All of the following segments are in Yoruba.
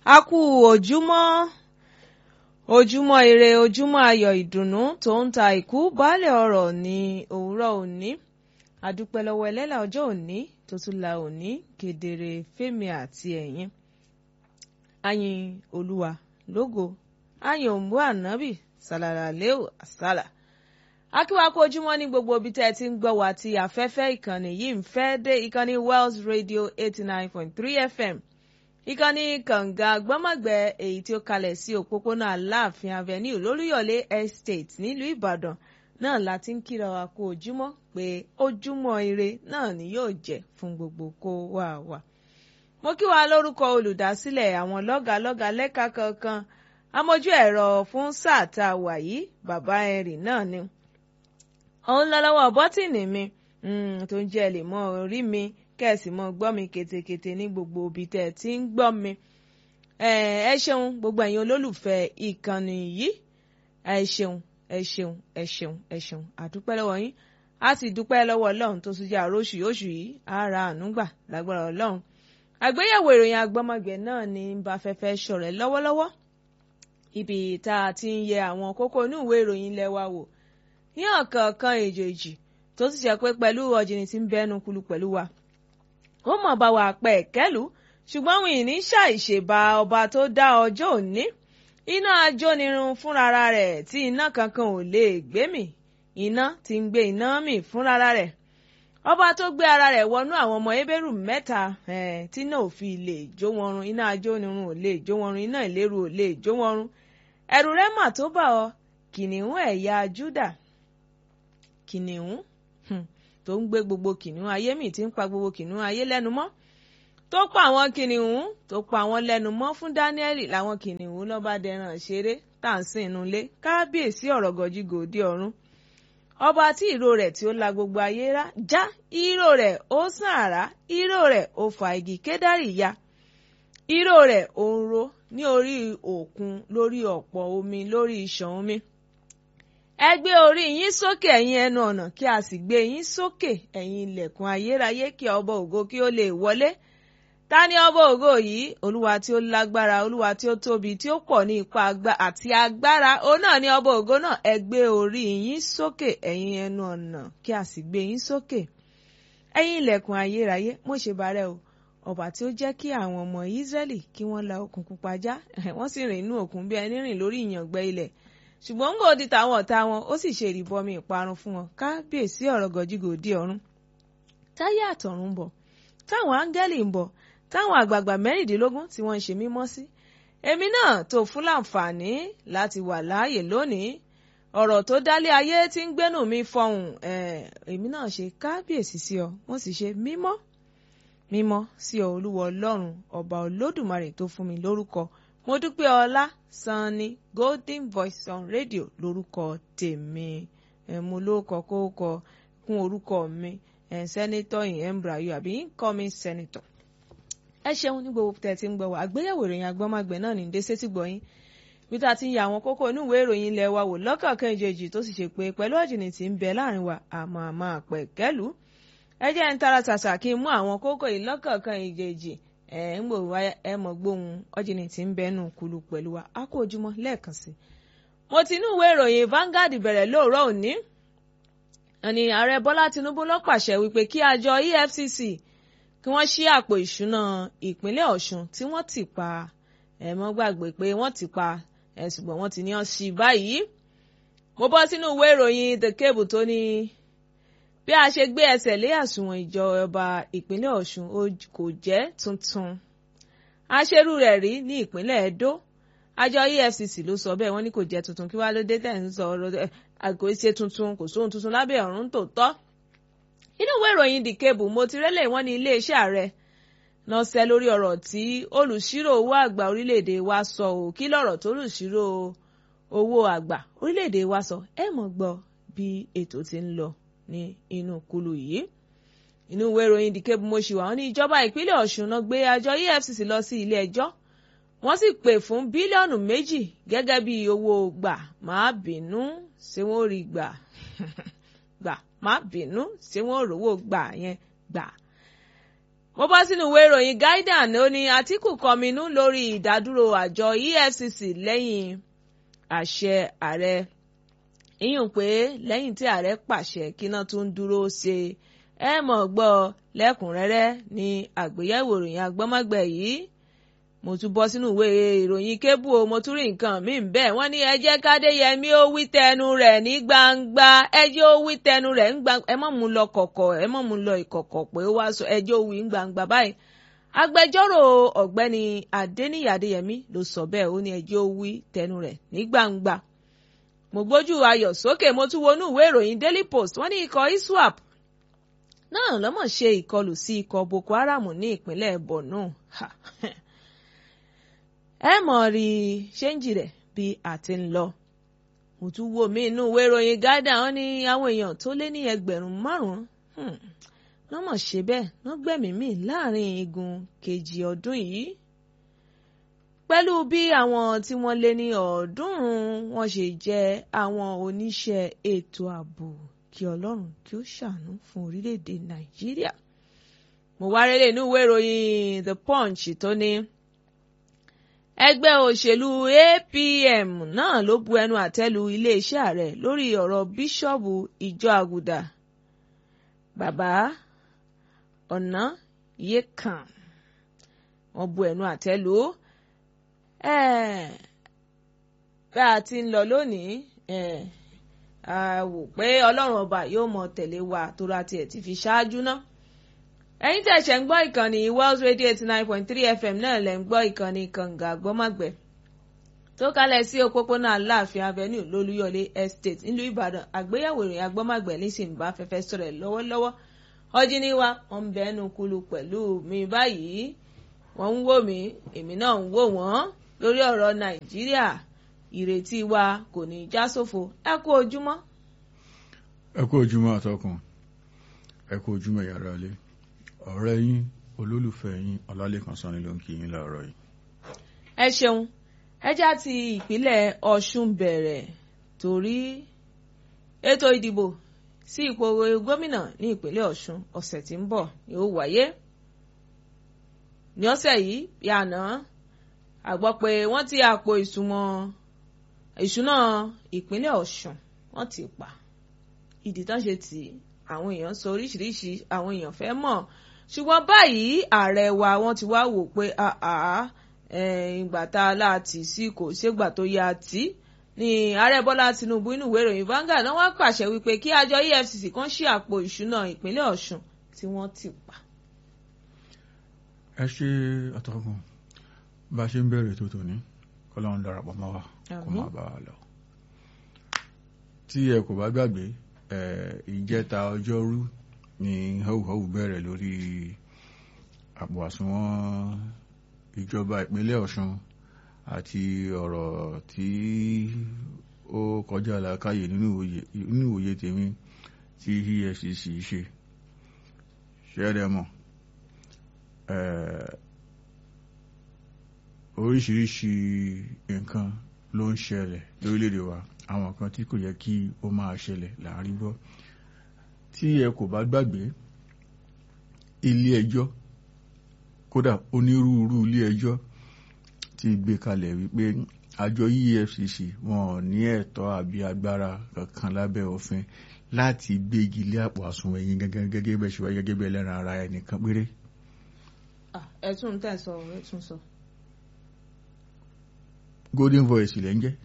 a kú ojúmọ́ ojúmọ́ ire ojúmọ́ ayọ̀ ìdùnnú tó ń ta ìkú baálẹ̀ ọ̀rọ̀ ní òwúrọ̀ òní adúpẹ́ lọ́wọ́ ẹlẹ́là ọjọ́ òní tó tún la òní kedere fẹ́mi àti ẹ̀yin ayin olúwa lógo ayin òǹbó ànábì sàlàlà lẹ́ò àsálà akíwá kó ojúmọ́ ní gbogbo ibi tẹ́ ẹ ti ń gbọ́ wá tí afẹ́fẹ́ ìkànnì yìí ń fẹ́ dé ìkànnì Wells Radio eighty nine point three FM ìkànnì kànga gbọ́mọ̀gbẹ́ èyí tí ó kalẹ̀ sí òpópónà aláàfin avenue lólúyọ̀lé estate nílùú ìbàdàn náà la ti ń kíra wa kú ojúmọ́ pé ojúmọ́ ire náà ni yóò jẹ́ fún gbogbo kó wà wá. mo kí wa lórúkọ olùdásílẹ̀ àwọn lọ́gàlọ́gà lẹ́ka kankan amójú ẹ̀rọ fún sáà tá a wà yìí bàbá ẹ̀rì náà ni. òun lọ lọ́wọ́ bọ́tìnì mi tó ń jẹ́ lè mọ orí mi kẹ́ẹ̀sì mọ́ gbọ́ mi ketekete ní gbogbo ibi tẹ́ ẹ ti ń gbọ́ mi. ẹ ṣeun gbogbo ẹ̀yin olólùfẹ́ ìkànnì yìí ẹ ṣeun ẹ ṣeun ẹ ṣeun ẹ ṣeun àdúpẹ́ lọ́wọ́ yín a sì dúpẹ́ lọ́wọ́ ọlọ́run tó tún jẹ́ àróṣù oṣù yìí ara ànúgbà lágbára ọlọ́run. àgbéyẹ̀wò ìròyìn agbọ́mọgbẹ̀ náà ní bá fẹ́fẹ́ ṣọ̀rẹ́ lọ́wọ́lọ́wọ́ ibi tá a ti ń yẹ àwọn kókó inú ìwé ìròyìn ilé wa wò ní ọ̀kọ̀ọ̀kan èjèèjì tó sì ṣe pé pẹ̀lú ọ̀jìnì tí ń bẹ́nu kulu pẹ̀lú wa ó mọ̀ bá wa pẹ̀ kẹ́lù ṣùgbọ́n wìn ní ṣàìṣèbà ọba tó dá ọjọ́ òní iná ajónirun fúnra rẹ̀ tí iná kankan ò lè gbé mì iná tí ń gbé iná mì fúnra rẹ̀ ọba tó gbé ara rẹ̀ wọnú àwọn ọmọ ebérù mẹ́ta tí náà ò fi lè jó wọn run iná ajónirun ò lè jó wọn run iná ìléru ò lè jó wọn run ẹ̀rù rẹ̀ mà tó bà ọ́ kìnìún ẹ̀yà Júdà kìnìún tó ń gbé gbogbo kìnìún ayé mi tí ń pa gbogbo kìnìún ayé lẹ́nu mọ́ tó pa àwọn kìnìún tó pa àwọn lẹ́nu mọ́ fún Dáníẹ́lì làwọn kìnìún lọ́ba dẹran ṣeré tá à ń sìn inú ilé kábíyèsí ọ̀rọ̀ gọ̀jígò òde ọ̀run ọba tí ìró rẹ̀ tí ó la gbogbo ayé rá já ìró rẹ̀ ó sàn àrá ìró rẹ̀ ó fa igi kédárì ya ìró rẹ̀ ó ń ro ní orí òkun lórí ọ̀pọ̀ omi lórí ìṣàn omi ẹ gbé orí yín sókè ẹ̀yin ẹnu ọ̀nà kí a sì gbé yín sókè ẹ̀yin ilẹ̀kùn ayérayé kí ọba ògo kí ó lè wọlé ta ni ọba ògo yìí olúwa tí ó lágbára olúwa tí ó tóbi tí ó pọ̀ ní ipa àti agbára òun náà ni ọba ògo náà ẹ gbé orí yín sókè ẹ̀yin ẹnu ọ̀nà kí a sì gbé yín sókè ẹ̀yin ilẹ̀kùn ayérayé mo ṣe bàrẹ̀ o ọba tí ó jẹ́ kí àwọn ọmọ Ísírẹ́lì kí wọ́n la òkun pupa já wọ́n sì rìn inú òkun bí ẹni rìn lórí ìyàngbẹ ilẹ̀ ṣùgbọ́n ń gòdì táwọn ọ̀tá wọn ó sì ṣe ìrìbọmi ìparun fún wọn kábíyèsí ọ̀rọ̀ gọ̀jígòdì ọ̀run táyé àtọ̀run ń bọ̀ táwọn áńgẹ́lì ń bọ̀ táwọn àgbààgbà mẹ́rìndínlógún tí wọ́n ń ṣe mímọ́ sí èmi náà tó fún láǹfààní láti wà láàyè lónìí ọ̀rọ̀ tó dálé ayé tí ń gbénú mi fọhùn èmi náà ṣe kábíyèsí sí ọ wọ́n sì ṣe mímọ́ mímọ́ sí ọ olúwa ọlọ́run ọba olódùmarè tó fún mi lórúkọ mo dúpẹ́ ọlá sanni golden voice on radio lórúkọ tèmi ẹ̀ mo lórúkọ kókọ kún orúkọ mi ẹ̀ sẹ́nitọ́ ìhẹ́mbrayo àbí incoming senator. ẹ ṣeun ní gbogbo tẹ̀ tí ń gbọ́ wá àgbéyẹ̀wò ìròyìn agbọ́mágbẹ̀ náà ní déṣe tí gbọ́yìn bí tá a ti ń ya àwọn kókó inú ìwé ìròyìn ilẹ̀ wa wò lọ́kọ̀ọ̀kan ìjèjì tó sì ṣe pé pẹ̀lú ọ̀jìnì tí ń bẹ láàrin wa àmọ́ àmọ́ àpẹ̀ kẹ́lù ẹ jẹ́ ń tara ṣàṣà kí n mú àwọn kókó yìí lọ́kọ̀ọ̀kan ìjèjì ẹ ń gbò wá ẹ mọ̀ gbóhùn ọ̀jìnì tí ń bẹnu kulu pẹ̀lú wa a kó ojúmọ́ lẹ́ẹ̀kan sí. mo ti inú ìwé ìròyìn Vanguard bẹ̀rẹ̀ lóòrọ̀ òní ẹni ààrẹ Bọ́lá Tinubu ló pàṣẹ wípé kí àjọ EFCC kí wọ́n ṣí àpò ìṣúná ìpínlẹ̀ Ọ̀ṣun tí wọ́n ti pa ẹ mọ́ gbàgbé pé wọ́n ti pa ẹ ṣùgbọ́n wọ́n ti ní ọ́n ṣí báyìí. mo bọ́ sínú ìwé ìròyìn The Cable tó ní bí a ṣe gbé ẹsẹ̀ lé àsùnwọ̀n ìjọba ìpínlẹ̀ Ọ̀ṣun kò jẹ́ tuntun aṣerú rẹ̀ rí ní ìpínlẹ̀ Edo àjọ EFCC ló sọ bẹ́ẹ̀ wọ́n ní kò jẹ́ tuntun kí wàá ló dé tẹ̀ ń sọ ọ̀rọ̀ àgọ́ ṣe tuntun kò sóhun tuntun lábẹ́ ọ̀run tó tọ́ inú ìwé ìròyìn The Cable mo ti rẹ́lẹ̀ wọ́n ní iléeṣẹ́ ààrẹ náà ṣẹ́ lórí ọ̀rọ̀ tí olùṣírò owó àgbà orílẹ̀-èdè wa sọ ò kí lọ̀rọ̀ tó olùṣírò owó àgbà orílẹ̀-èdè wa sọ ẹ mọ̀ gbọ́ bí ètò ti ń lọ ní inú kulu yìí inú ìwé ìròyìn The Cable mo ṣì wà wọ́n ní ìjọba ìpínlẹ̀ Ọ̀ṣun náà gbé àjọ EFCC lọ sí ilé ẹjọ́ wọ́n sì pè fún bílíọ̀nù méjì gẹ́gẹ́ bí owó gbà má bínú ṣé wọ́n rí gbà gbà má bínú ṣé wọ́n rówó gbà yẹn gbà mo bọ́ sínú ìwé ìròyìn guardian ó ní àtìkù kọminú lórí ìdádúró àjọ efcc lẹ́yìn àṣẹ ààrẹ ìyún pé lẹ́yìn tí ààrẹ pàṣẹ kíná tó ń dúró ṣe ẹ mọ̀ gbọ́ lẹ́kùnrẹ́rẹ́ ní àgbéyẹ̀wò ìròyìn agbọ́mọgbẹ̀ yìí mo tún bọ́ sínú ìwé ìròyìn kébù o mo tún rí nǹkan míì bẹ́ẹ̀ wọ́n ní ẹ jẹ́ kádéyẹmí ó wí tẹnu rẹ̀ ní gbangba ẹ jẹ́ ó wí tẹnu rẹ̀ ní gbangba ẹ mọ̀ mú lọ kọ̀kọ̀ ẹ mọ̀ mú lọ ìkọ̀kọ̀ pé ó wá sọ ẹ jẹ́ ó wí ní gbangba báyìí agbẹjọ́rò ọ̀gbẹ́ni adéníyì adéyẹmí ló sọ bẹ́ẹ̀ ó ní ẹ jẹ́ ó wí tẹnu rẹ̀ ní gbangba mo gbójú ayọ̀ sókè mo tún wọnú ìwé ìròyìn daily post wọ́n ní ikọ̀ iswap náà lọ́mọ̀ ṣe ìkọlù sí ikọ̀ boko haram ní ìpínlẹ̀ borno ẹ mọ̀ rí ṣéǹjì rẹ̀ bí a ti ń lọ. mo tún wo mí inú ìwé ìròyìn gádà wọn ní àwọn èèyàn tó lé ní ẹgbẹ̀rún márùn-ún wọ́n mọ̀ ṣe bẹ́ẹ̀ wọ́n gbẹ̀mí mì láàrin igun kejì ọdún yìí. pẹ̀lú bí àwọn tí wọ́n lé ní ọ̀ọ́dúnrún wọn ṣe jẹ́ àwọn oníṣẹ́ ètò ààbò kí ọlọ́run kí ó ṣàánú fún orílẹ̀-èdè nàìjíríà. mo wá rélé inú ìwé ìròyìn the punch tó ní ẹgbẹ́ òṣèlú apm náà ló bu ẹnu àtẹ́lu iléeṣẹ́ ààrẹ lórí ọ̀rọ̀ bíṣọ́ọ̀bù ìjọ àgùdà bàbá ọ̀nà yékàn wọ́n bu ẹnu àtẹ́lu bí a ti ń lọ lónìí a wò pé ọlọ́run ọba yóò mọ tẹ̀lé wa tó ra tiẹ̀ ti fi ṣáájú náà ẹ̀yin tẹ̀ ṣẹ̀ ń gbọ́ ìkànnì Wells Radio eighty nine point three FM náà lẹ̀ ń gbọ́ ìkànnì kànga gbọ́mọ̀gbẹ́ tó kalẹ̀ sí òpópónà aláàfin avenue lólúyọ̀lé estate nílùú ìbàdàn àgbéyẹ̀wò ìròyìn agbọ́mọ̀gbẹ́ nísìnyí bá fẹ́fẹ́ sọ̀rọ̀ lọ́wọ́lọ́wọ́ ọjí ní wa wọ́n ń bẹ́ẹ̀nu kulu pẹ̀lú mi báyìí wọ́n ń wò mí èmi náà ń wò wọ́n lórí ọ̀rọ̀ nàìjíríà ìrètí wa kò ní já sófo ẹ kú ojúmọ́. ẹ kú ojúmọ́ àtọkùn ẹ kú ojúmọ́ yàrá ilé ọ̀rẹ́ yín olólùfẹ́ yín ọlálẹ́kan sanni ló ń kí yín láàárọ̀ yìí. ẹ ṣeun ẹjá ti ìpínlẹ̀ ọ̀ṣun bẹ̀rẹ̀ torí ètò ìdìbò sí ipò gómìnà ní ìpínlẹ̀ ọ̀ṣun ọ̀sẹ̀ tí ń bọ̀ yóò wáyé. ní ọ̀sẹ̀ yìí bí àná a gbọ́ pé wọ́n ti àpò ìṣúná ìpínlẹ̀ ọ̀ṣun wọ́n ti pa ìdí tán ṣe tì í àwọn èèyàn sọ oríṣiríṣi àwọn èèyàn fẹ́ mọ̀ ṣùgbọ́n báyìí ààrẹ wa wọ́n ti wá wò pé ìgbà tá a láti sí kò ṣégbà tó yá tí ní ààrẹ bọ́lá tinubu inú ìwé ìròyìn Vanguard náà wá pàṣẹ wípé kí àjọ efcc kan ṣí àpò ìṣúná ìpínlẹ̀ ọ̀ṣun tí wọ́n ti pa. ẹ ṣe àtọkùn bá a ṣe ń bẹ̀rẹ̀ tó tòní kọ́lọ́run darapọ̀ mọ́ wa kó má bàa lọ. tí ẹ kò bá gbàgbé ìjẹta ọjọ́rú ni họ́wùhọ́wù bẹ̀rẹ̀ lórí àpò àsùnwọ̀n ìjọba ìpínlẹ̀ ọ̀ṣun àti ọ̀rọ̀ tí ó kọjá làákàyè nínú ìwòye tèmi tí efcc ṣe ṣẹ́rẹ̀ mọ̀ oríṣiríṣi nǹkan ló ń ṣẹlẹ̀ lórílẹ̀‐èdè wa àwọn kan tí kò yẹ kí ó máa ṣẹlẹ̀ láàrin gbọ́ tí ẹ kò bá gbàgbé ilé ẹjọ́ kódà onírúurú ilé ẹjọ́ ti gbé kalẹ̀ wípé àjọ EFCC wọn ò ní ẹ̀tọ́ àbí agbára kankan lábẹ́ òfin láti gbégi lé àpò àsùnwọ̀n ẹ̀yìn gẹ́gẹ́ gẹ́gẹ́ bẹ́ẹ̀ ṣe wáyé gẹ́gẹ́ bẹ́ẹ̀ lẹ́ran ara ẹnìkan péré. ẹ tún tẹ̀ sọ ẹ tún sọ. golden voice ilẹ̀ ń jẹ́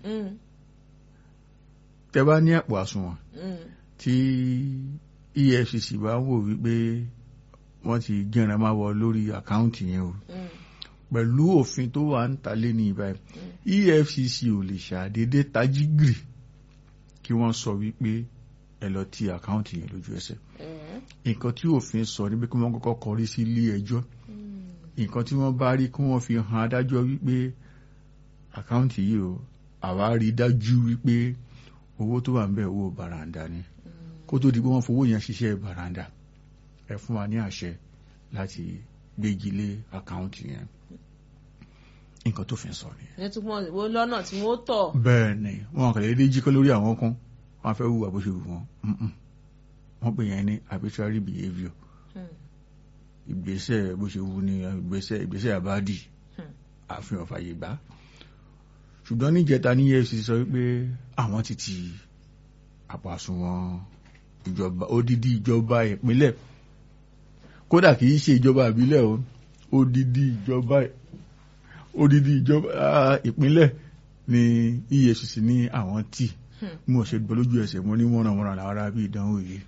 tẹ bá ní àpò àsùnwọ̀n tí EFCC bá wò wípé wọ́n ti gẹ́ran máa wọ lórí àkáǹtì yẹn o pẹ̀lú òfin tó wà ń ta lé ní ibà EFCC ò lè ṣàdédé tají gìrì kí wọ́n sọ wípé ẹ lọ ti àkáǹtì yẹn lójú ẹsẹ̀ nǹkan tí òfin sọ ni pé kí wọ́n kọ́kọ́ kọrí sí ilé ẹjọ́ nǹkan tí wọ́n bá rí kí wọ́n fi hàn adájọ́ wípé àkáǹtì yìí o àwa rí dájú wípé owó tó wà ń bẹ̀ owó bàràǹdà ni kó tó di pé wọ́n fowó yẹn ṣiṣẹ́ bàràǹdà ẹ fún wa ní àṣẹ láti gbégi lé àkáǹtì yẹn nǹkan tó fi ń sọ nìyẹn. ẹ tún mọ ìwọ lọ́nà tí wọ́n tọ̀. bẹ́ẹ̀ ni wọn kàn lè dé jíkọ́ lórí àwọn kan wọn fẹ́ hùwà bó ṣe wù wọ́n wọ́n pè yẹn ní arbitrary behaviour ìgbésẹ̀ bó ṣe wù ní ìgbésẹ̀ ìgbésẹ̀ àbádì Hmm. àfihàn fàyè gbà ṣùgbọ́n níjẹta ní EFCC sọ wípé àwọn ti ti àpàsùnwọ̀n ìjọba odidi ìjọba ìpínlẹ̀ kódà kì í ṣe ìjọba ìbílẹ̀ o odidi ìjọba odidi ìjọba ah, ìpínlẹ̀ ní EFCC ní àwọn tí Hmm. mo ṣe gbọ́ lójú ẹsẹ̀ mo ní wọ́nranwọ́nran làwọn ará bí ìdánwò yìí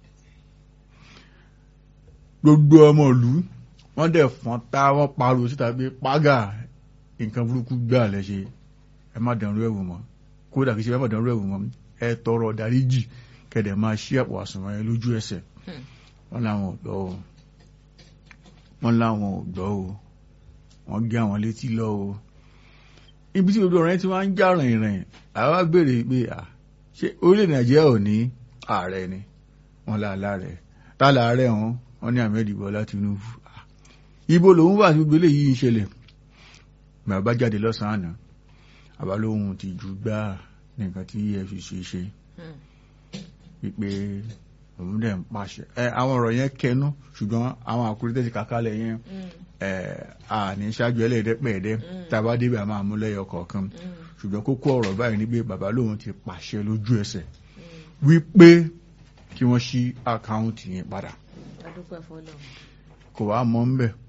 gbogbo ọmọ ìlú wọ́n dẹ̀ fọ́n tá wọ́n pariwo síta pé págà nǹkan burúkú gbà lẹ́ṣẹ̀ ẹ má dànrú ẹ̀wò mọ́ kódà kìí ṣe ẹ má dànrú ẹ̀wò mọ́ ẹ tọrọ dáríjì kẹ̀dẹ̀ máa ṣí ẹ̀pọ̀ àsùnwọ̀n yẹn lójú ẹsẹ̀ Hmm. wọ́n láwọn ò gbọ́ o wọ́n láwọn ò gbọ́ o wọ́n gé àwọn létí lọ o ibi tí gbogbo ọ̀rọ̀ yẹn ti wá ń já rìnrìn àwa béèrè pé à ṣé orílẹ̀ nàìjíríà ò ní ààrẹ ni wọ́n láàlá rẹ̀ tá láàárẹ̀ wọn wọ́n ní Ahmed Bọ́lá Tinubu Ah, ibo lòun wà tí gbogbo eléyìí ń ṣẹlẹ̀ bàbá jáde lọ́sàn-án àná àbá lóhun ti jù gbáà nǹkan tí EFCC ṣe Hmm. wípé òun dẹ̀ ń pàṣẹ ẹ àwọn ọ̀rọ̀ yẹn kẹnu ṣùgbọ́n àwọn àkúrẹ́ tẹ̀sí kàkálẹ̀ yẹn Hmm. ẹ àní ṣáájú ẹlẹ́ẹ̀dẹ́pẹ̀ẹ́dẹ́ Mm. tá a bá débẹ̀ a máa mú lẹ́yọ kọ̀ọ̀kan Hmm. ṣùgbọ́n kókó ọ̀rọ̀ báyìí ni pé bàbá lóun ti pàṣẹ lójú ẹsẹ̀ Hmm. wípé kí wọ́n ṣí àkáùntì yẹn padà adúpẹ́ fọlọ́ kò wá mọ́ ń bẹ̀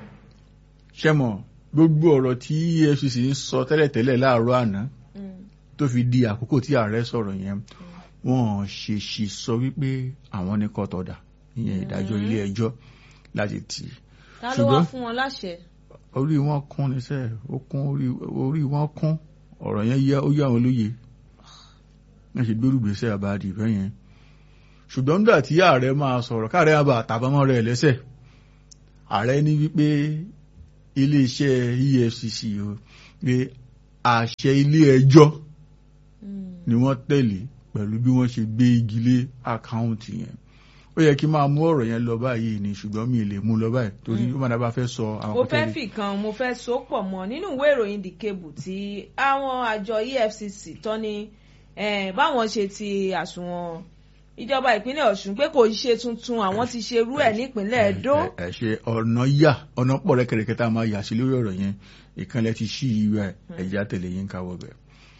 ṣẹ́mọ̀ gbogbo ọ̀rọ̀ tí EFCC ń sọ tẹ́lẹ̀tẹ́lẹ̀ láàárọ̀ àná Hmm. tó fi di àkókò tí ààrẹ sọ̀rọ̀ yẹn wọ́n ṣèṣì sọ wípé àwọn ní kọ́tọ̀dà ìyẹn ìdájọ́ ilé ẹjọ́ láti tì í ta ló wá Ṣùgbọ́n- fún wọn láṣẹ orí wọn kún níṣẹ́ ó kún orí orí wọn kún ọ̀rọ̀ yẹn yá ó yá àwọn olóye wọ́n ṣe gbórùgbèsè àbáàdì ìfẹ́ yẹn ṣùgbọ́n nígbà tí ààrẹ máa sọ̀rọ̀ káàrẹ àbá àtàbámọ́ rẹ̀ lẹ́sẹ̀ ààrẹ ní wípé iléeṣẹ́ EFCC o pé àṣẹ ilé ẹjọ́ Hmm. ni wọ́n tẹ̀lé pẹ̀lú bí wọ́n ṣe gbé igi lé àkáùntì yẹn ó yẹ kí n máa mú ọ̀rọ̀ yẹn lọ báyìí ni ṣùgbọ́n mi ì lè mú lọ báyìí torí ó máa dábàá fẹ́ sọ àwọn mo kọ́tẹ́ fẹ́ yìí. fi kan mo fẹ́ so pọ̀ mọ́ nínú ìwé ìròyìn The Cable tí àwọn àjọ EFCC tọ́ ní eh, báwọn ṣe ti àsùnwọ̀n ìjọba ìpínlẹ̀ Ọ̀ṣun pé kò ṣe tuntun àwọn ti ṣe irú ẹ̀ nípínlẹ̀ Ẹdó ẹ ẹ ṣe ọ̀nà yà ọ̀nà pọ̀ rẹ́kẹrẹkẹ tá a máa yà sí lórí ọ̀rọ̀ yẹn ìkànnì ti ṣí ìwé ẹ̀jẹ̀ àtẹ̀lé yín káwọ́ bẹ̀.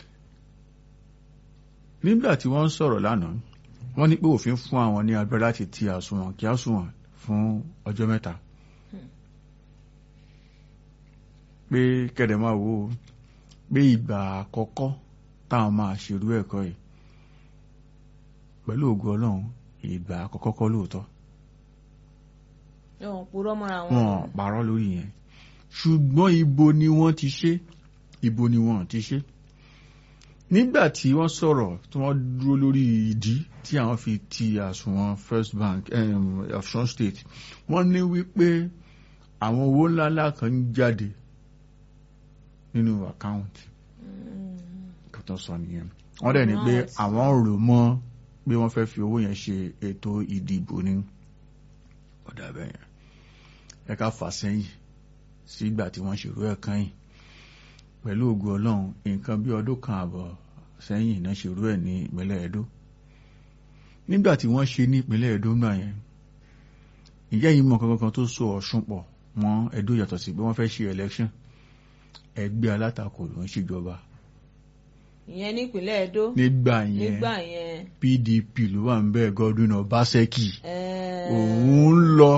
nígbà tí wọ́n ń sọ̀rọ̀ lánàá wọ́n ní pé òfin fún àwọn ní agbára láti ti àsùnwọ̀n kí àsùnwọ̀n fún ọjọ́ mẹ́ta. pé kẹ̀dẹ̀ máa wò ó pé ìgbà àkọ́kọ́ táwọn máa ṣerú ẹ̀kọ́ yìí pẹ̀lú ògo Ọlọ́run ìgbà àkọ́kọ́ kọ́ lóòótọ́ wọn purọ́ mọ́ra wọn. wọn parọ́ lórí yẹn ṣùgbọ́n ibo ni wọ́n ti ṣe ibo ni wọ́n ti ṣe nígbà tí wọ́n sọ̀rọ̀ tí wọ́n dúró lórí ìdí tí àwọn fi ti àsùnwọ̀n First Bank um, Ọ̀ṣun State wọ́n ní wípé àwọn owó ńláńlá kan ń jáde nínú àkáùntì kan tó sọ nìyẹn wọ́n dẹ̀ ní pé àwọn rò mọ́ pé wọ́n fẹ́ fi owó yẹn ṣe ètò ìdìbò ní ọ̀dà bẹ́ẹ̀ yẹn ẹ ká fà sẹ́yìn sígbà tí wọ́n ṣèrú ẹ̀ kan yìí pẹ̀lú ògo ọlọ́run nǹkan bí ọdún kan àbọ̀ sẹ́yìn náà ṣèrú ẹ̀ ní ìpínlẹ̀ Ẹdó nígbà tí wọ́n ṣe ní ìpínlẹ̀ Ẹdó náà yẹn ìjẹ́ yìí mọ̀ kankan tó so Ọ̀ṣun pọ̀ mọ́ Ẹdó yàtọ̀ sí pé wọ́n fẹ́ ṣe election ẹgbẹ́ alátakò ló ń ṣèjọba ìyẹn nípínlẹ̀ Ẹdó nígbà yẹn nígbà yẹn PDP ló wà ń bẹ́ẹ̀ Godwin Obaseki eh, òun ń lọ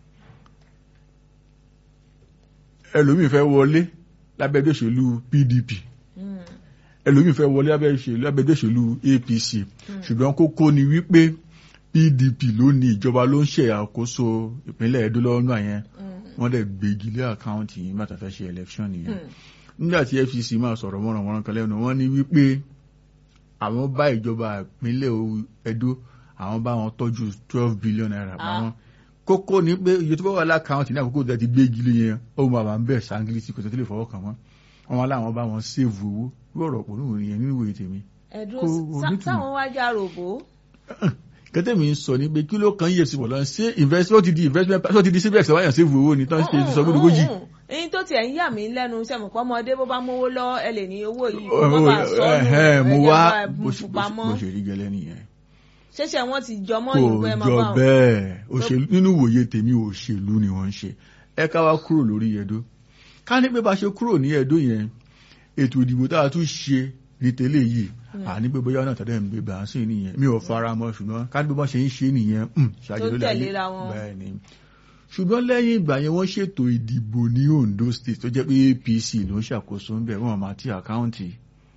ẹlòmíì fẹ́ wọlé lábẹ́gbẹ́ òṣèlú PDP mm, ẹlòmíì fẹ́ wọlé lábẹ́gbẹ́ òṣèlú APC ṣùgbọ́n kókó ni wípé PDP ló ní ìjọba ló ń ṣe àkóso ìpínlẹ̀ Ẹdó lọ́nà yẹn mm, wọ́n dẹ̀ gbégi lé àkáǹtì yìí bàtà fẹ́ ṣe election nìyẹn mm. nígbà tí FCC máa sọ̀rọ̀ mọ́rànmọ́rán kan lẹ́nu wọ́n ní wípé àwọn bá ìjọba ìpínlẹ̀ Ẹdó àwọn bá wọn tọ́jú twelve billion naira Ah. pamọ́ kókó ni pé iye tó bá wà lákàáǹtì ní àkókò tó ti gbé igi lé yẹn ó máa wà ń bẹ̀ sáńgílítì kò tó lè fọwọ́ kàn wọ́n wọn wá láwọn bá wọn sèvù owó lọ́rọ̀ pọ̀ nínú ìyẹn nínú ìwé tèmi Ẹdó Kò sá- nítumọ̀. sáwọn wá já ròbó kẹtẹ́ mi ń sọ ní pé kí ló kan yẹ̀ sí bọ̀ lọ ṣé investment ti di investment tó ti di cbex wáyà sèvù owó ni tán ṣe ti sọ gbódògbójì èyí tó tiẹ̀ ń yà mí lẹ́nu sẹ́mọ̀pọ̀ ọmọdé bó bá mówó lọ ẹ lè ní owó yìí kó Ẹ, má bàa sọ́nù ẹhẹ́n, mo ẹ wá jẹ́ bó bá ṣe- bù pamọ́. bó ṣe rí gẹ́lẹ́ nìyẹn ṣẹ̀ṣẹ̀ wọ́n ti jọmọ́ kò ìlú ẹ máa jọ bá wọn. bẹ́ẹ̀ òṣèlú nínú ìwòye tèmi òṣèlú ni wọ́n ń ṣe ẹ ká wá kúrò lórí Ẹdó ká ní pé bá ṣe kúrò ní Ẹdó yẹn ètò ìdìbò tá a tún ṣe ní tẹ́lẹ̀ yìí àní pé bóyá náà tẹ́lẹ̀ ń gbé bá a sí nìyẹn mi ò fara mọ́ ṣùgbọ́n ká ní pé bá ṣe ń ṣe nìyẹn hmm, ṣáájú Tó ló láyé tẹ̀léra wọn. bẹ́ẹ̀ ni ṣùgbọ́n lẹ́yìn ìgbà yẹn wọ́n ṣètò ìdìbò ní Ondo State tó jẹ́ pé APC ló ń ṣàkóso ń bẹ̀ wọ́n máa ti àkáǹtì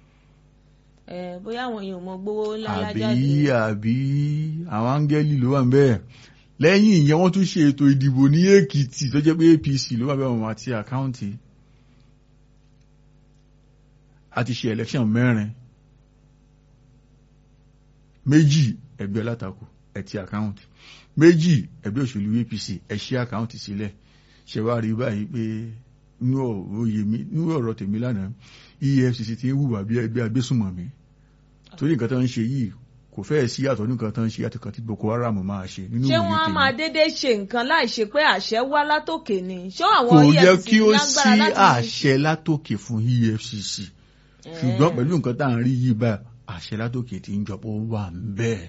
ẹ bóyá àwọn èèyàn mọ gbowó ńlá àbí lájáde àbí àwọn áńgẹ́lì ló wà ń bẹ́ẹ̀ lẹ́yìn ìyẹn wọ́n tún ṣe ètò ìdìbò ní Èkìtì tó jẹ́ pé APC ló wà bẹ́ẹ̀ wọ́n máa ti àkáǹtì a ti ṣe election mẹ́rin méjì ẹgbẹ́ alátakò ẹ ti àkáǹtì méjì ẹgbẹ́ òṣèlú APC ẹ ṣí àkáǹtì sílẹ̀ ṣe wá rí báyìí pé nínú òye mi nínú ọ̀rọ̀ tèmi lánàá EFCC ti ń hùwà bí ẹgbẹ́ agbésùnmọ̀mí torí nǹkan tó ń ṣe yìí kò fẹ́ẹ̀ sí àtọ̀ nǹkan tó ń ṣe àtìkàn tí Boko Haram máa ṣe nínú ṣé òye wọ́n á tèmi máa dédé ṣe nǹkan láì ṣe pé àṣẹ wá látòkè ni ṣé àwọn kò yẹ EFCC kí ó lágbára sí láti àṣẹ látòkè fún EFCC ṣùgbọ́n pẹ̀lú nǹkan tá à ń rí yìí báyìí àṣẹ látòkè tí ń jọpọ̀ wà ń bẹ́ẹ̀.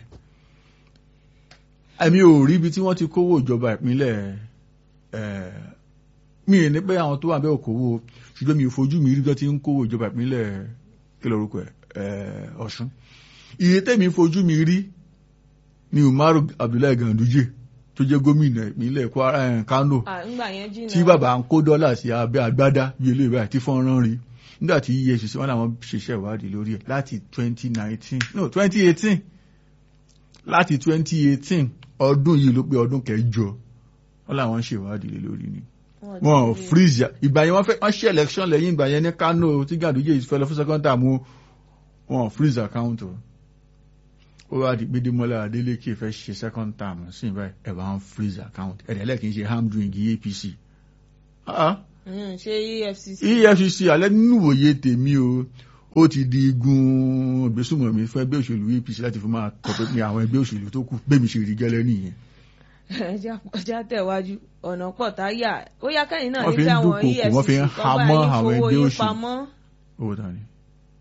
èmi ò rí ibi tí wọ́n ti kówó ìjọba ìpínlẹ̀ ẹ̀, mi ì ní pé àwọn tó wà bẹ́ẹ̀ ò kówó ṣùgbọ́n mi ò fojú mi rí bí wọ́n ti ń kówó ìjọba ìpínlẹ̀ kí lórúkọ ẹ̀ ẹ̀, Ọ̀ṣun. iye tẹ́mi fojú mi rí ni Umaru Abdullahi Ganduje tó jẹ́ gómìnà ìpínlẹ̀ Kwara ẹ̀, Kano Ah, ńgbà yẹn jìnnà tí bàbá ń kó dọ́là sí abẹ́ àgbádá bí eléyìí báyìí tí fọ́nrán rí nígbà tí EFCC wọn làwọn ṣiṣẹ́ ìwádìí lórí ẹ̀ láti 2019 no 2018 láti 2018 ọdún yìí ló pé ọdún kẹjọ wọn làwọn ṣe ìwádìí lé lórí ni Wọ́n ti wọn ò rí. freeze ya- ìgbà yẹn wọ́n fẹ́ wọ́n ṣe election lẹ́yìn ìgbà yẹn ní Kano tí Ganduje fẹ́ lọ fún second term o, wọn ò freeze account o ó wá di pé Démọ́lá Adélékè fẹ́ ṣe second term sí ìbáyìí ẹ̀ bá ń freeze account ẹ̀dẹ̀ lẹ́ẹ̀kì ń ṣe ham doing APC. Ah, ah. Mm, ṣé EFCC EFCC alẹ́ nínú ìwòye tèmi o ó ti di igun ìgbésùnmọ̀mí fún ẹgbẹ́ òṣèlú APC láti fi máa tọpẹ́ pin àwọn ẹgbẹ́ òṣèlú tó kù bẹ́ẹ̀ mi ṣe rí gẹ́lẹ́ nìyẹn. ẹja ọjà tẹ̀wájú ọ̀nà pọ̀ táyà ó yá kẹ́yìn náà Wọ́n ní fi ń kí àwọn dúnkokò, wọ́n fi ń EFCC kọ́ hamọ́ bá yín àwọn fowó ẹgbẹ́ yín òṣèlú. pamọ́ owó ta ni.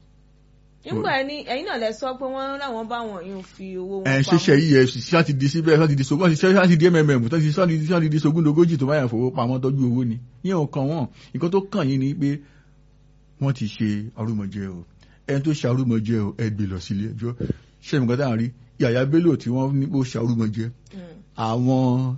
nígbà ẹni ẹ̀yin náà lẹ sọ pé wọ́n láwọn bá wọn yóò fi owó wọn ẹ̀ ń pamọ́ ṣiṣẹ́ EFCC láti di síbẹ̀ láti di sogún láti di MMM tó ti sọ́ láti di sogún lógójì tó báyà fowó pamọ́ tọ́jú owó ni ìyẹn ò kàn wọ́n nǹkan tó kàn yín ni pé wọ́n ti ṣe arúmọjẹ o ẹni tó ṣe arúmọjẹ o ẹ gbé lọ sílé ẹjọ́ ṣé nǹkan tá à ń rí Yàyà Bello tí wọ́n ní pé ó ṣe arúmọjẹ Mm, àwọn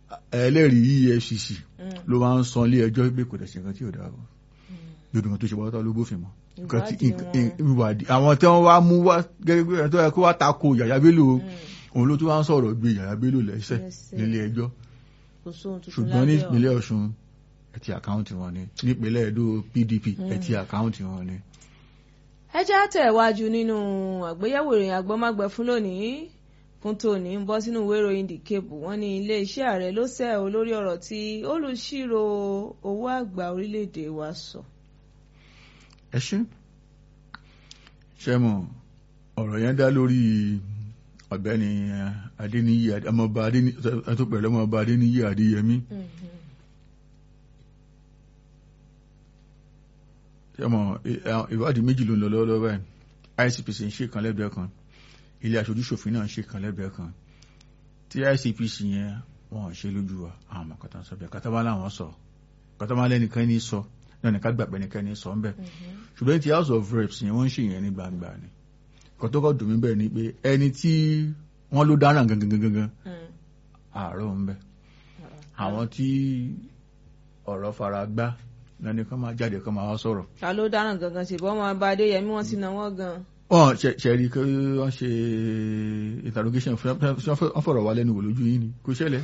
ẹlẹ́rìí EFCC mm, ló máa ń san ilé ẹjọ́ pé kò dẹ̀ ṣe nǹkan tí ò dáa o lódò kan tó ṣe pátá ló bófin mọ́ nǹkan tí Ìwádìí nǹkan- ìwádìí àwọn tí wọ́n wá mú wá gẹ́gẹ́ bí ẹni tó yẹ kó wá tako Yàyà Bello o, mm. òun ló tún wá ń sọ̀rọ̀ gbé Yàyà Bello lẹ́sẹ̀ Lẹ́sẹ̀. nílé ẹjọ́ kò sóhun tuntun ṣùgbọ́n ní lábẹ́ ọ̀run. ìpínlẹ̀ Ọ̀ṣun ẹ ti àkáǹtì wọn ni nípínlẹ̀ Ẹdó PDP ẹ ti àkáǹtì wọn ni. ẹ já tẹ̀wájú nínú àgbéyẹ̀wò ìròyìn àgbọ́mágbẹ́ fún lónìí fún tòní ń bọ́ sínú ìwé ìròyìn The Cape wọ́n ní iléeṣẹ́ ààrẹ ló sẹ́ ọ lórí ọ̀rọ̀ tí olùṣírò owó àgbà orílẹ̀-èdè wa sọ. ẹ ṣe ṣe mọ ọ̀rọ̀ yẹn dá lórí ọ̀gbẹ́ni Adéníyì ọmọọba Adéníyì tó pẹ̀lú ọmọọba Adéníyì Adéyẹmí ṣe mọ ìwádìí méjì ló ń lọ lọ́wọ́lọ́wọ́ báyìí ICPC ń ṣe kan lẹ́gbẹ̀ẹ́ kan ilé aṣojúṣòfin náà ń ṣe kan lẹ́gbẹ̀ẹ́ kan tí ICPC yẹn wọn ò ṣe lójú wa àwọn ọmọ kọta sọ bẹ́ẹ̀ kọta bá láwọn sọ kọta bá lẹ́nìkan ní sọ náà ní ká gbàgbẹ́ nìkan ní sọ ń bẹ́ẹ̀ ṣùgbọ́n ti house of reps yẹn wọ́n ń ṣe yẹn ní gbangba ni kan tó kọ́ dùn mí bẹ́ẹ̀ ni pé ẹni tí wọ́n ló dáràn gangan gangan gangan àárọ̀ ń bẹ àwọn tí ọ̀rọ̀ fara gbá lẹ́ni kan máa jáde kan máa wá sọ̀rọ̀. ta ló dáràn gangan ṣe bọ́ ọmọ ọba adéyẹmí wọ́n ti na wọ́n gan. wọ́n ṣẹ̀rí kí wọ́n ṣe interrogation wọ́n fọ̀rọ̀ wá lẹ́nu wò lójú yín ni kò ṣẹlẹ̀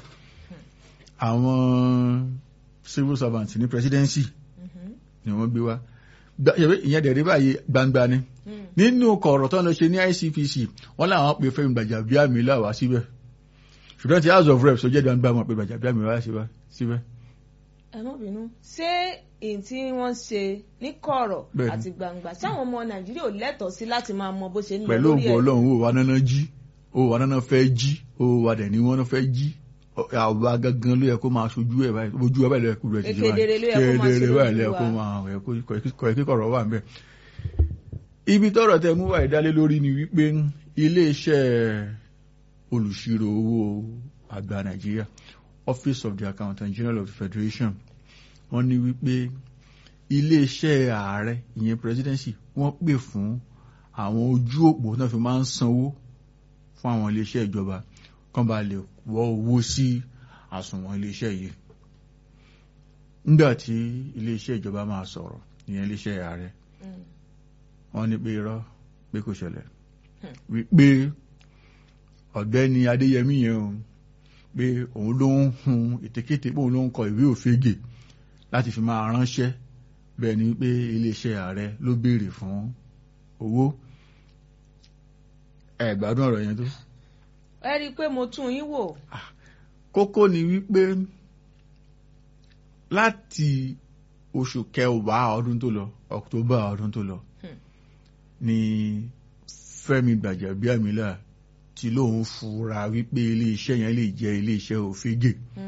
àwọn civil servant ní presidency ni wọ́n gbé wá ìyẹn dẹ̀ rí báyìí gbangba ni nínú kọ̀ọ̀rọ̀ tó ń lọ ṣe ní ICPC wọ́n láwọn pe Fẹ́mi Gbàjàbíàmílà wá síbẹ̀ ṣùgbọ́n ti house of reps tó jẹ́ gbangba wọn pe Gbàjàbíàmílà wá síbẹ̀. ẹ má bínú ṣé èyí tí wọ́n ṣe ní kọ̀rọ̀ Bẹ́ẹ̀ni. àti gbangba ṣé àwọn ọmọ nàìjíríà ò lẹ́tọ̀ọ́ sí láti máa mọ bó ṣe ń lọ pẹ̀lú lórí ògbó ẹ̀ ọlọ́run ó wà náná jí ó wà náná fẹ́ jí ó wà dẹ̀ ní wọ́n fẹ́ jí àwa gangan ló yẹ kó máa ṣojú ẹ̀ báyìí ojú ẹ̀ báyìí ló yẹ kó bẹ̀rẹ̀ sí Kedere ló yẹ kó máa ṣe kedere báyìí ló yẹ lójú kó wa. máa ẹ̀ kó ẹ̀ kíkọ̀rọ̀ wà ńbẹ̀. ibi tọ́rọ̀ tẹ mú wáyé dálé lórí ni wípé iléeṣẹ́ olùṣirò owó àgbà nàìjíríà office of the accountant general of the federation wọ́n ní wípé iléeṣẹ́ ààrẹ ìyẹn presidency wọ́n pè fún àwọn ojú òpó náà fi máa ń sanwó fún àwọn iléeṣẹ́ ìjọba kán bá lè wọ́ owó sí àsùnwọ̀n iléeṣẹ́ yìí nígbà tí iléeṣẹ́ ìjọba máa sọ̀rọ̀ ìyẹn iléeṣẹ́ ààrẹ wọ́n ní pé irọ́ pé kò ṣẹlẹ̀ wípé ọ̀gbẹ́ni adéyẹmí yẹn o pé òun ló ń hun ètekéte pé òun ló ń kọ ìwé òfegè láti fi máa ránṣẹ́ bẹ́ẹ̀ ni pé iléeṣẹ́ ààrẹ ló béèrè fún owó ẹ gbádùn ọ̀rọ̀ yẹn tó. ẹ rí i pé mo tún yín wò. kókó ni wípé láti oṣù kẹwàá ọdún tó lọ october ọdún tó lọ ni Fẹ́mi Gbàjàbíàmílà tí lóun fura wípé iléeṣẹ́ yẹn lè jẹ́ iléeṣẹ́ òfegè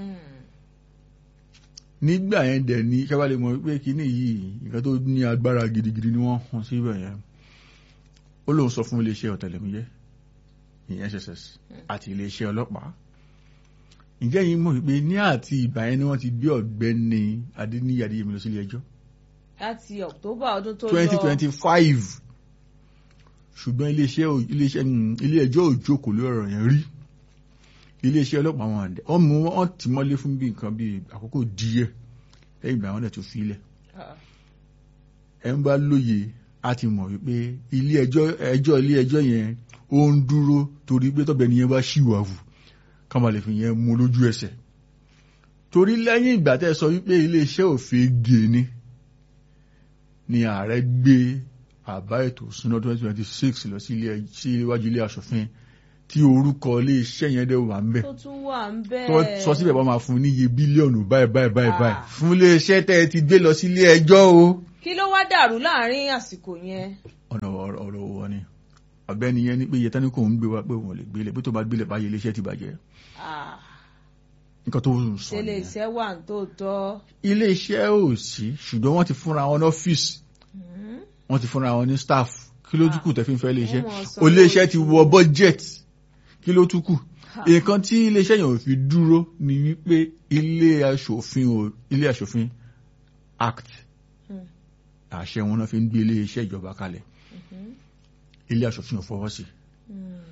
nígbà yẹn dẹ̀ ní kábàlẹ̀ mọ̀ wípé kíní yìí nǹkan tó ní agbára gidigidi ni wọ́n hàn síbẹ̀ yẹn ó lóun sọ fún iléeṣẹ́ ọ̀tẹlẹ̀múyẹ́ ìyẹn SSS àti iléeṣẹ́ ọlọ́pàá ǹjẹ́ yìí mọ̀ wípé ní àti ìgbà yẹn ni wọ́n ti gbé ọ̀gbẹ́ni Adéníyì Adéyẹmí lọ sí ilé ẹjọ́ láti October ọdún tó lọ twenty twenty five ṣùgbọ́n iléeṣẹ́ iléeṣẹ́ ilé ẹjọ́ ò jókòó lórí ọ̀rọ̀ yẹn rí iléeṣẹ́ ọlọ́pàá wọn àdẹ wọ́n mú wọn tì mọ́lé fún bí nǹkan bí àkókò díẹ̀ lẹ́yìn ìgbà wọn dẹ̀ tó filẹ̀ ẹ̀ ń bá lóye a ti mọ̀ wípé ilé ẹjọ́ ẹjọ́ ilé ẹjọ́ yẹn ó ń dúró torí pé tọ́bẹ̀ nìyẹn bá ṣìwàwù ká má lè fi yẹn mú lójú ẹsẹ̀ torí lẹ́yìn ìgbà tẹ́ sọ wípé iléeṣẹ́ òfin gè ni ni ààrẹ gbé àbá ètò ìṣúná twenty twenty six lọ sí iwájú ilé aṣòfin tí orúkọ iléeṣẹ́ yẹn dẹ̀ wà ń bẹ̀ tó tún wà ń bẹ̀. tó sọ síbẹ̀ wọ́n máa fún níye bílíọ̀nù báyìí báyìí báyìí báyìí fún iléeṣẹ́ tẹ́ ẹ ti gbé lọ sí ilé ẹjọ́ o. kí ló wá dàrú láàrin àsìkò yẹn. ọ̀nà ọ̀rọ̀ wọn ni ọ̀gbẹ́ni yẹn ní pé iye tání kò ń gbé wa pé òun ò lè gbélé pé tó bá gbélé báyìí iléeṣẹ́ ti bàjẹ́. nǹkan tó ń sọ ṣe lè ṣe wà tó tọ́. iléeṣẹ́ ò sí ṣùgbọ́n wọ́n ti fúnra wọn ní ọ́fíìsì wọ́n ti fúnra wọn ní staff kí ló tún kù tẹ́ fi ń fẹ́ iléeṣẹ́ iléeṣẹ́ ti wọ budget kí ló tún kù nǹkan tí iléeṣẹ́ yẹn ò fi dúró ni wípé ilé aṣòfin ò ilé aṣòfin act àṣẹ wọn náà fi ń gbé iléeṣẹ́ ìjọba kalẹ̀ ilé aṣòfin ò fọwọ́ sí